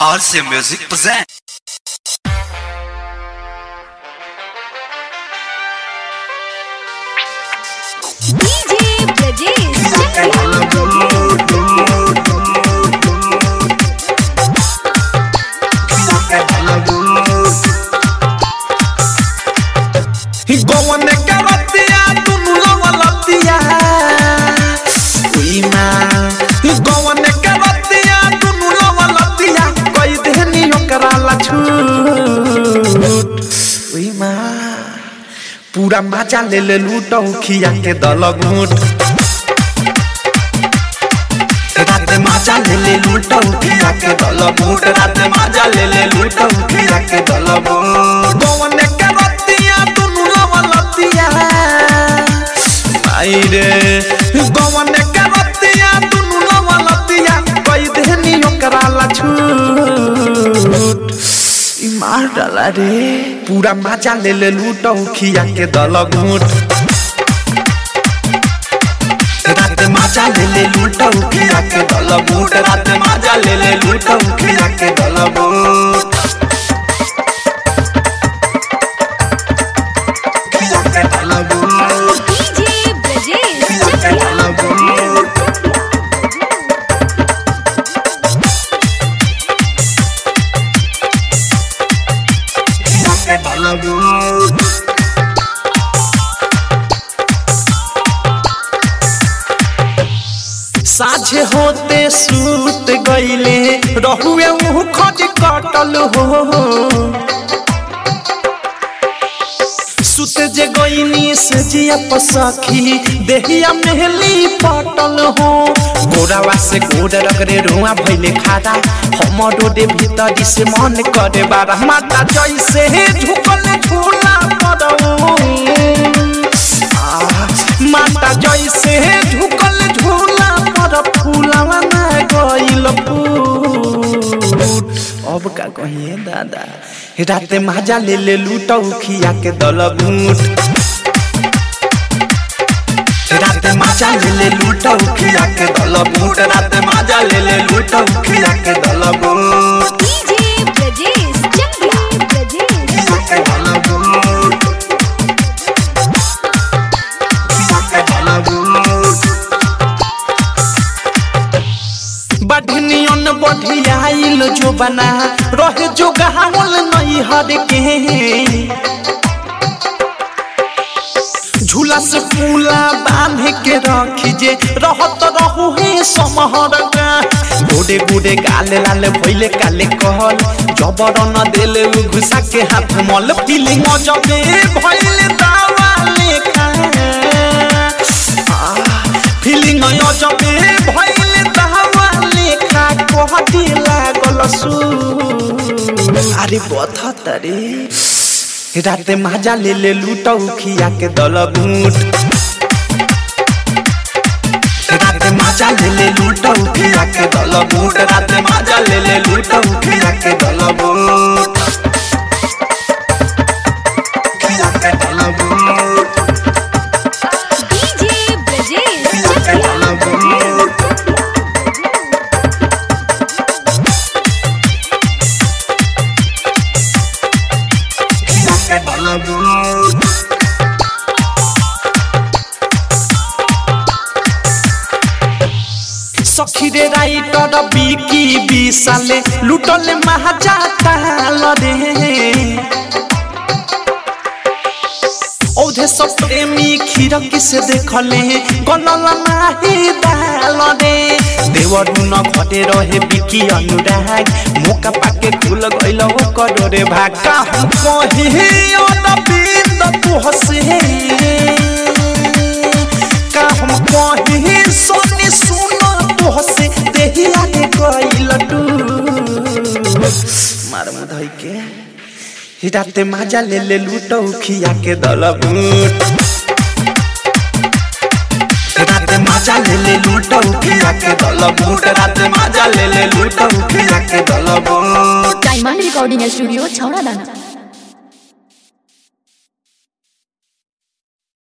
RC Music present. DJ Brajesh. गवन के रतिया दुनु लवलतिया उई माँ गवन के रतिया दुनु लवलतिया कई देहनी ओकरा ला छूट उई माँ पूरा मजा ले ले लूटौ खिया के दल घूट रात मजा ले ले लूटौ खिया के दल घूट रात मजा ले ले लूटौ खिया के दल घूट गवन के रतिया दुनु लवलतिया आई रे गवन के रतिया दुनु लवलतिया कई देहनी ओकरा ला छूट ई मार डाला रे पूरा मजा ले ले लूटौ खिया के दल घूट रात मजा ले ले लूटौ खिया के दल घूट रात मजा ले ले लूटौ खिया के दल घूट खिया के दल घूट DJ Brajesh. खिया के दल घूट खिया के दल घूट साझे होते सूत गईले रहुए मुँह खज कटल हो सुत जे गईनी से जिया पसखी देहिया मेहली पटल हो गोरावा से गोड़ रगरे रुआ भइले खारा हमरो दे भीतर से मन करे बारा माता जैसे झुकल झूला पड़ो माता जैसे झुकल झूला पर फूलवा ना गइल फूल अब का कहिए दादा राते माजा ले ले लूटौ खिया के दल घूट राते माजा ले ले लूटौ खिया के दल घूट राते माजा ले ले लूटौ खिया के दल घूट DJ Brajesh. Chakla. Brajesh. खिया के दल घूट खिया के दल घूट बढ़नियन बढ़ियाइल जो बना रहे जो गहावल नहीं हर के झूला से फूला बांध के रखी जे रहत रहू हे समहर का गोडे गोडे गाले लाले भइले काले कहल जबर न देले उ घुसा के हाथ मल फीलिंग जबे भइले दावा लेखा फीलिंग जबे भइले दावा लेखा कहती लागल सु अरे बथत रे राते माजा ले ले लूटौ खिया के दल घूट राते माजा ले ले लूटौ खिया के दल घूट राते माजा ले ले लूटौ खिया के दल घूट खिया के दल घूट DJ Brajesh. खिया के दल घूट खिया के दल घूट सखीरे राइटर बिकी बिसाले लुटले महाजा ताल रे औधे सब प्रेमी खिड़की से देखले गनल नाही दाल रे देवर न घटे रहे बिकी अनुराग मौका पाके खुल गइल ओकर रे भाका हम कहे अनबिंद तू हसे का हम कहे सोनी सुनो तू हसे देहिया के गइल टू मार मुधई के हिराते माजा ले ले लूटौ खिया के दल बूट राते माजा ले ले लूटौ खिया के दल बूट राते माजा ले ले लूटौ खिया के दल बूट डायमंड रिकॉर्डिंग स्टूडियो छौड़ा दाना